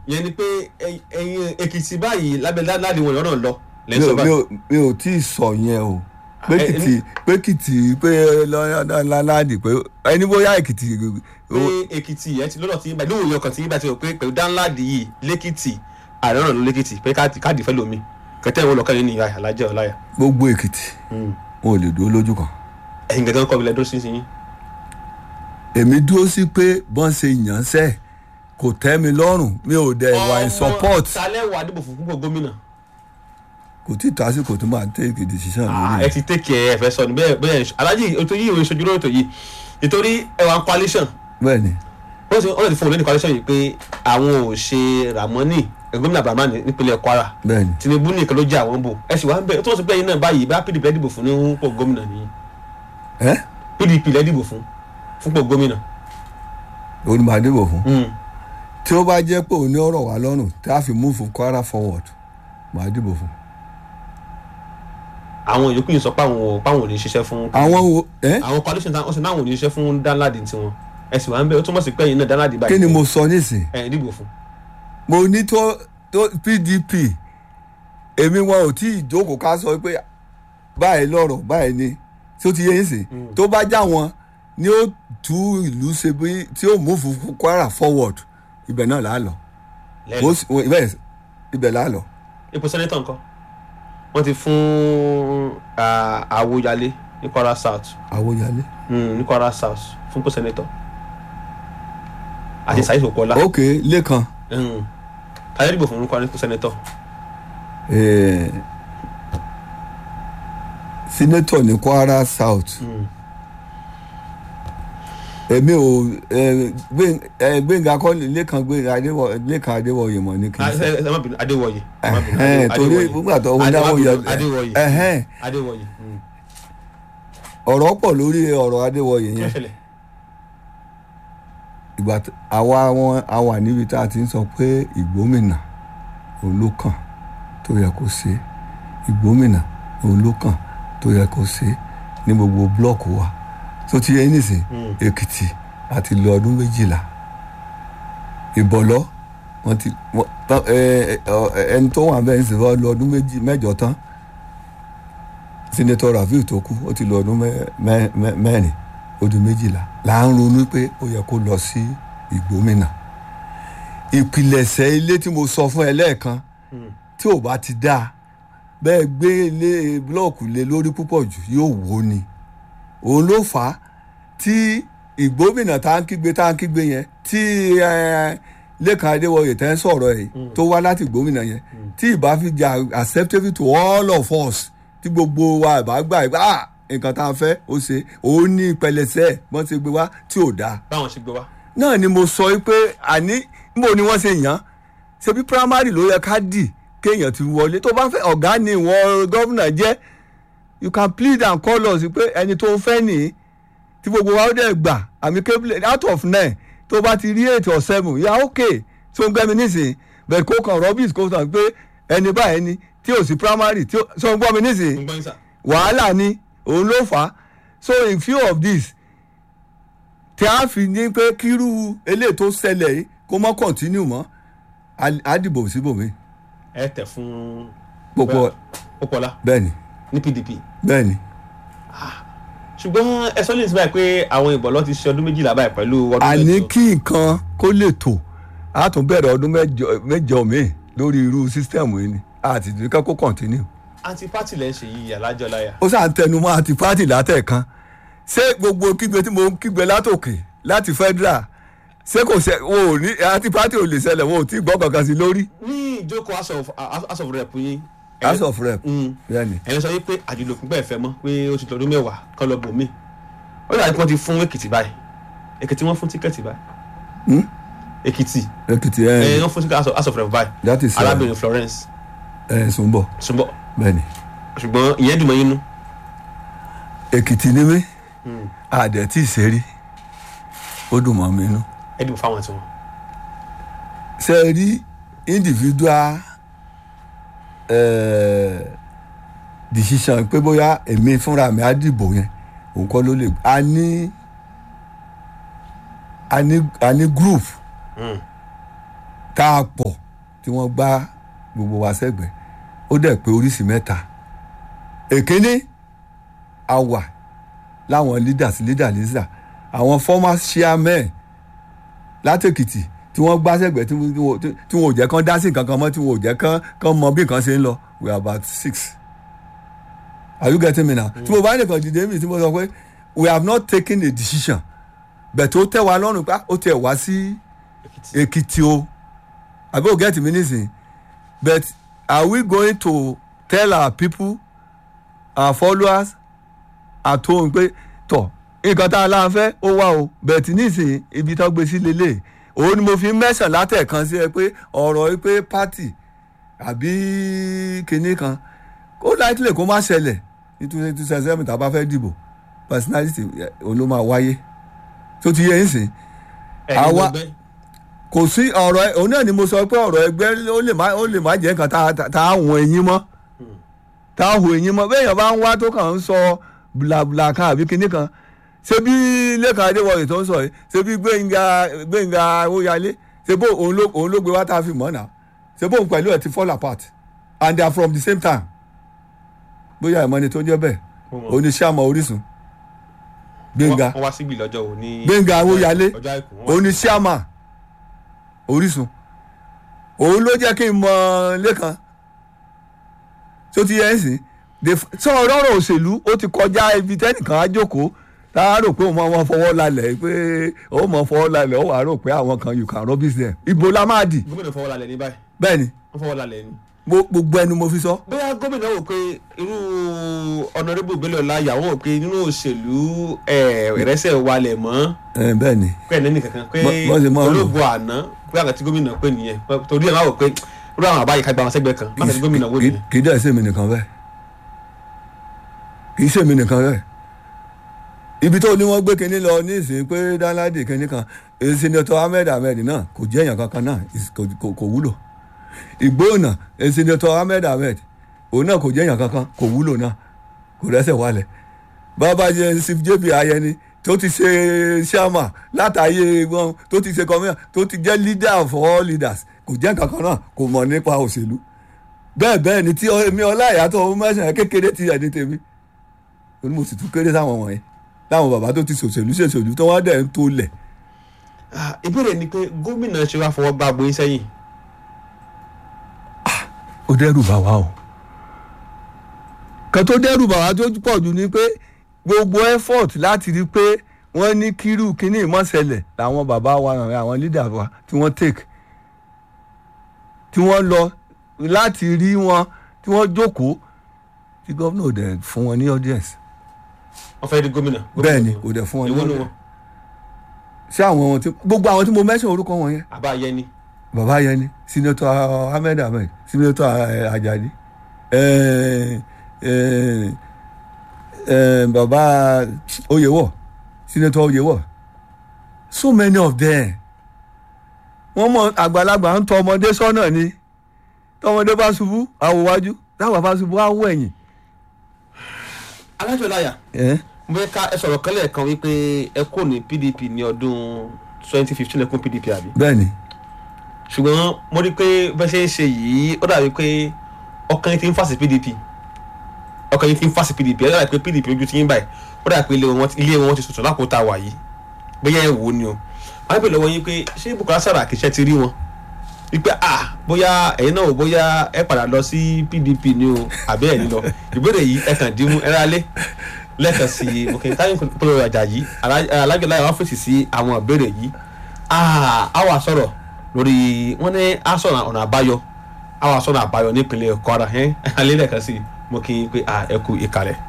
yẹn ni pé ẹ- ẹ̀yin èkìtì báyìí lábẹ́ láti wọn lọ́nà lọ mi lẹ́sọ̀ ò- mi báyìí ò- mi ò tí ì sọ yẹn o pé ẹ- kìtì pé kìtì pé lọ́láńdì pé ẹni bóyá èkìtì pé èkìtì yẹn ti lọ́dọ̀ tí yín báyìí lóòyìn ọkàn tí yín bá ti rò pé pẹ̀lú dáńláàdì yìí lẹ́kìtì ààrẹ náà ló lẹ́kìtì pé káàdì káàdì fẹ́ lomi kẹtẹ́ ìwọ lọ́kàn yín ní ìyá alájẹ́ ọláyà gbogbo èkìtì wọn ò lè dúró lójú kan ẹ̀yin gẹ́gẹ́ kọ́ mi lẹ́dọ́ sí yín èmi dúró sí pé bọ́n ṣe yàn sẹ́ kò tẹ́ mi lọ́rùn mi ò dẹ̀ wà in support talẹ́ wà dìbò fún púpọ̀ gómìnà kò tí ì tó àsìkò tó máa take decision Ah, lórí ẹ ti tẹ́kì ẹ fẹ́ sọ ni bẹ́ẹ̀ bẹ́ẹ̀ alájì ètò yìí ìwé ìṣojú lórí ètò yìí nítorí ẹwà coalition bẹ́ẹ̀ ni wọ́n ti wọ́n ti fún òun lẹ́nu coalition yìí pé àwọn ò ṣe ramoni gómìnà abrahamu nípínlẹ̀ kwara bẹ́ẹ̀ ni tinubu nìkan ló jẹ́ àwọn bò ẹ sì wá ń bẹ̀ tó wọ́n ti pẹ́ yín náà báyìí bá pdp lẹ́dìbò fún ní pò gómìnà nìyí ẹ́ pdp lẹ́dìbò fún fún pò gómìnà. òun ni màá dìbò fún Mm. tí ó bá jẹ́ pé òun ní ọ̀rọ̀ wá lọ́rùn tí a fi move Kwara forward màá dìbò fún àwọn yòókù yìí sọ pé àwọn ò páwọn ò ní ṣiṣẹ́ fún. àwọn wo ẹ́ àwọn coalition táwọn ṣe náà ò ní ṣiṣẹ́ fún danladi tiwọn ẹ sì wá ń bẹ̀ ó túmọ̀ sí pé yín náà danladi báyìí kí ni mo sọ nísìn ẹ dìbò fún. mo ní tó tó pdp èmi wọn ò tí ì jókòó ká sọ pé báyìí lọ́rọ̀ báyìí ni tí ó ti yé yín sìn tó bá já wọn ni ó tú ìlú ṣe bí tí ó move Kwara forward ibẹ̀ náà là á lọ lẹ́nu Ó sì- ó- ibẹ̀ ibẹ̀ là á lọ ipò sẹ́nẹ́tọ̀ nǹkan wọ́n ti fún ah, àwòyálé ní kwara south àwòyálé. Mm, ní kwara south fún ipò sẹ́nẹ́tọ̀ àti saheed okola ok lẹ́kan tàyẹ̀ dìbò fún kwara ipò sẹ́nẹ́tọ̀ eh, senator ní Kwara South èmi ò eh, Gbé- eh, Gbénga kọ́lé lẹ́kan Gbénga Adéwọ̀- lẹ́kan Adéwọ̀yè mọ̀ ní kí n Ah, sọ. ẹ ẹ má bínú adéwọyè ẹ má bínú, Ẹhẹ́n, Adé- torí Adéwọyè. nígbà tó wọn Adé- dáwọ́ má yẹ bínú, adéwọyè ẹhẹ́n, adéwọyè mm. ọ̀rọ̀ pọ̀ lórí ọ̀rọ̀ Adéwọ̀yè kí ló yẹn ṣẹlẹ̀ ìgbà t- àwa wọn a wà níbi tá a ti ń sọ pé ìgbómìnà òun ló kàn tó yẹ kó ṣe ìgbómìnà òun ló kàn tó yẹ kó ṣe ní gbogbo blọọkù wa tó ti yẹ nísìn Mm. Èkìtì àti lọ ọdún méjìlá ìbọ̀lọ́ wọn ti wọn- tán- ẹ- ẹ- ẹ- ẹni tó wà bẹ́ẹ̀ ń sìn lọ ọdún méjì mẹ́jọ tán senator Rafiu tó kú ó ti lọ ọdún mẹ́- mẹ́- mẹ́- mẹ́rin ó di méjìlá là ń ronú pé ó yẹ kó lọ sí ìgbómìnà ìpìlẹ̀ṣẹ̀ ilé tí mo sọ fún ẹ lẹ́ẹ̀kan Mm. tí ò bá ti dáa bẹ́ẹ̀ gbé ilé búlọ́ọ̀kù lé lórí púpọ̀ jù yóò wó ni òun ló fà á tí ìgbómìnà tá à ń kígbe tá à ń kígbe yẹn tí eh, Lékan Adéwọyè tẹ́ ń sọ̀rọ̀ ẹ̀ tó wá láti ìgbómìnà yẹn tí ìbá fi jà acceptable to all of us tí gbogbo wa ìbá gbà ìbá "Ah, nǹkan tá a fẹ́ ó ṣe òun ní ìpẹlẹsẹ̀ wọ́n ti gbé wá tí ò dáa báwọn ṣe gbé wá náà ni mo sọ pé àní níbo ni wọ́n ṣe yàn án ṣebí primary ló yẹ ká dì kéèyàn ti wọlé tó bá fẹ́ ọ̀gá ni ìwọ̀n gómìnà jẹ́ you can plead and call us pé ẹni tó ń fẹ́ nìyí tí gbogbo wa ó dẹ̀ gbà àmì kébìlẹ̀ out of nine tó bá ti rí eight or seven yà ok tó ń gbẹ́mi nísìnyí bẹ́ẹ̀ kó kàn rubbish kó tàn pé ẹni báyìí ni tí ò sí primary tí ó ń gbọ́ mi nísìnyí ń gbọ́ yín sà wàhálà ni òun ló fà á so in few of this tí a fi ní pé kírú eléyìí tó ṣẹlẹ̀ yìí kó mọ́ continue mọ́ á- á dìbò síbòmí ẹ tẹ̀ fún púpọ̀ Pópóọlá bẹ́ẹ̀ ni ní pdp bẹ́ẹ̀ ni ṣùgbọ́n ẹ sọ lè sí báyìí pé àwọn ìbọ̀lọ́ ti ṣe ọdún méjìlá báyìí pẹ̀lú ọdún àní mẹ́jọ. kí nǹkan kó lè tò á tún bẹ̀rẹ̀ ọdún mẹ́jọ mẹ́jọ míì lórí irú sísítẹ̀mù yìí ni àti ìdíkà kó continue anti party lẹ́ ń ṣe yìí alájọ láyà ó sàn tẹnu mọ́ àti pátì látẹ̀kan ṣé gbogbo kígbe tí mo ń kígbe látòkè láti federal ṣé kò ṣe wọn ò ní àti pátì ò lè ṣẹlẹ̀ wọn ò tí ì gbọ́ kankan sí lórí ní ìjókòó house of house of rep yín ẹ- house of rep Mm. bẹ́ẹ̀ ni ẹ̀yin sọ yìí pé àjùlòkùn bẹ́ẹ̀ fẹ́ mọ́ pé ó ti tọdún mẹ́wàá kọ́ lọ bò mí ó dàbí pé wọ́n ti fún èkìtì báyìí èkìtì wọ́n fún tíkẹ́ẹ̀tì báyìí Hmm? èkìtì èkìtì ẹ̀ ẹ̀ wọ́n fún tíkẹ́ẹ̀tì House of- house of rep báyìí that is ẹ̀ arábìnrin Florence ẹ̀ Sùnbọ̀ ṣùgbọ́n bẹ́ẹ̀ ni ṣùgbọ́n ìyẹn dùn mọ́ yín nú èkìtì ni mí àdẹ̀ tí ì ṣeré ó dùn mọ́ mi nú ẹ dìbò fáwọn tiwọn ṣe é rí individual eh, decision pé bóyá èmi fúnra mi á dìbò yẹn òun kọ́ ló lè a ní a ní a ní group Mm. tá a pọ̀ tí wọ́n gbá gbogbo wa sẹ́gbẹ̀ẹ́ ó dẹ̀ pé oríṣi mẹ́ta èkíní a wà láwọn leaders leader leader àwọn former chairmen látèkìtì tí wọ́n gbá sẹ́gbẹ̀ẹ́ tí wọ́n- tí wọ́n tí wọ́n ò jẹ́ kán dá sí nǹkan kan mọ́ tí wọ́n ò jẹ́ kán kán mọ bí nǹkan ṣe ń lọ we are about six are you getting me now tí mo bá nìkan dìde mi tí mo sọ pé we have not taken a decision but ó tẹ́ wa lọ́rùn pé ah, ó tẹ̀ wá sí èkìtì o àbí ò get me nísìnyí but are we going to tell our people our followers at home pé tọ nǹkan tá a láǹ fẹ́ ó wá o bẹ̀tì nísìnyí ibi tó gbé sí lélẹ̀ òun ni mo fi ń mẹ́sàn látẹ̀kan sí ẹ pé ọ̀rọ̀ yìí pé pátì àbí kinní kan ó láìpẹ́ kó má ṣẹlẹ̀ nítorí two thousand seven tá a bá fẹ́ dìbò personality eh, òun ló máa wáyé tó ti yẹ ń sìn ẹ̀yin àwa- gbẹgbẹ́ kò sí ọ̀rọ̀ ẹ- òun náà ni mo sọ pé ọ̀rọ̀ ẹgbẹ́ ó lè má ó lè má jẹ́ nǹkan tá a- tá a hùn ẹ̀yìn mọ́ tá a hùn ẹ̀yìn mọ́ bẹ́ẹ̀ yẹn bá ń wá tó kàn ń sọ bùlàbùlà kan àbí kinní kan ṣé bí lẹ́kàn adéwọ̀yì tó ń sọ yìí ṣé bí gbẹ̀ngà gbẹ̀ngà óyalé ṣé bó òun ló òun ló gbé wá tá a fi mọ̀ náà ṣé bóun pẹ̀lú ẹ̀ ti fall apart and they are from the same time bóyá ìmọ̀ni tó jẹ́ bẹ́ẹ̀ Mo mọ̀. oníṣàmọ̀ orísun gbẹ̀ngà wọ́n wá síbi lọ́jọ́ òní Gbénga Awóyalé. ọjọ́ àìkú wọ́n wá- oníṣàmà orísun òun ló jẹ́ kí n mọ lẹ́kan tó ti yẹ ẹ́ sìn sọ ọ̀rọ̀ òṣèlú ó ti kọjá ibi tẹ́nìkan á jókòó tá a rò pé òun máa fọwọ́ lálẹ̀ pé òun máa fọwọ́ lálẹ̀ ó wàá rò pé àwọn kan you can rubbish them ibo la máa dì gómìnà fọwọ́ lálẹ́ ní báyìí bẹ́ẹ̀ ni wọ́n fọwọ́ lálẹ́ ní. mo- gbogbo ẹnu mo fi sọ bóyá gómìnà wò pé irú ọ̀nàrẹ́bù Bello Ọláìyá wọ́n wò pé nínú òṣèlú ẹ̀rẹ́sẹ̀ walẹ̀ mọ́ ẹ, bẹ́ẹ̀ ni pé ẹ̀nẹ́nì kankan pé Bọ́- bọ́ ṣe máa ń rò. olóògùn àná pé àgbà tí gómìnà pè nìyẹn torí ẹ̀ máa wò pé irú àwọn àbáyé ká gba àwọn sẹ́gbẹ́ kan má tẹ̀lé gómìnà wò Kì- nìyẹn. kì í dẹ̀ sèmi nìkan bẹ́ẹ̀ kì í sèmi nìkan bẹ́ẹ̀ ibi tó ní wọ́n gbé kinní lọ ní ìsìn pé dáńládì kinní kan senator ahmed ahmed náà kò jẹ́ èèyàn kankan náà is- kò kò- kò wúlò ìgbóònà senator ahmed ahmed òun náà kò jẹ́ èèyàn kankan kò wúlò náà kò rẹ́sẹ̀ wálẹ̀ bàbá jẹ́ sif jp ayẹni tó ti ṣe ṣáàmà látàyè wọn tó ti ṣe kọmíà tó ti jẹ́ leader of all leaders kò jẹ́ kankan náà kò mọ̀ nípa òṣèlú bẹ́ẹ̀ bẹ́ẹ̀ ni tí èmi ọláìyá tó ń mẹ́sàn-án kékeré ti ẹ̀ ní tèmi ó ní mo sì tún kéré sáwọn wọ̀nyí láwọn bàbá tó ti ṣòṣèlú ṣèṣèlú tó wọ́n dẹ̀ ń tó lẹ̀ Ah, ìbéèrè ni pé gómìnà ṣe wá fọwọ́ gbá gboyún sẹ́yìn ó dẹ́rù bà wá o kan tó dẹ́rù bà wá tó pọ̀ jù ni pé gbogbo effort láti rí i pé wọ́n ní kírú kínní ìmọ̀sẹ̀lẹ̀ làwọn bàbá wa àwọn leader wa tí wọ́n take tí wọ́n lọ láti rí wọn tí wọ́n jókòó tí gómìnà ò dẹ̀ fún wọn ní audience wọ́n fẹ́ rí gómìnà. bẹ́ẹ̀ ni kò dẹ̀ fún wọn ní ìwọ nu audience wọn ṣé àwọn tí gbogbo àwọn tí mo mention orúkọ wọn yẹn àbá yẹni bàbá yẹn ni senator ahmed ahmed senator eh, ajadi eh, eh, eh, bàbá oyèwọ senator oyèwọ so many of them wọ́n mọ àgbàlagbà ń tọ ọmọdé sọ́nà ni tọmọdé bá ṣubú àwòwájú táwọn bá ṣubú àwọ̀ ẹ̀yìn. alájọ láyà Eh? mo fẹ́ ká ẹ sọ̀rọ̀ kan lẹ́ẹ̀kan wípé ẹ kò ní pdp ní ọdún twenty fifteen ẹ kún pdp àbí bẹ́ẹ̀ ni ṣùgbọ́n mo rí i pé bẹ́ẹ̀ ṣe ń ṣe yìí ó dàbí pé ọkàn yín ti ń fà sí pdp ọkàn yín ti ń fà sí pdp ẹ dàbí pé pdp ojú ti yín báyìí ó dàbí pé ilé wọn ti- ilé wọn ti sọ̀tọ̀ lápò tá a wà yìí bóyá ẹ wò ó ni o wọ́n á bèèrè lọ́wọ́ yín pé ṣé Bukola Saraki ṣe ti rí wọn wípé ah bóyá ẹ̀yin náà ò bóyá ẹ padà lọ sí pdp ni o àbí ẹ̀ ní lọ ìbéèrè yìí ẹ kàn dín mú ẹ rálé lẹ́ẹ̀kan sí i mo kì í táyìn pẹ̀lú ọjà yìí alájọ láyà wá fèsì sí àwọn ìbéèrè yìí ah a wà sọ̀rọ̀ lórí wọ́n ní a sọ̀rọ̀ ọ̀nà àbáyọ a wà sọ̀rọ̀ àbáyọ nípínlẹ̀ Kwara ẹ̀ alẹ́ lẹ́ẹ̀kan sí i mo kì í pé ah ẹ kú ìkàlẹ̀.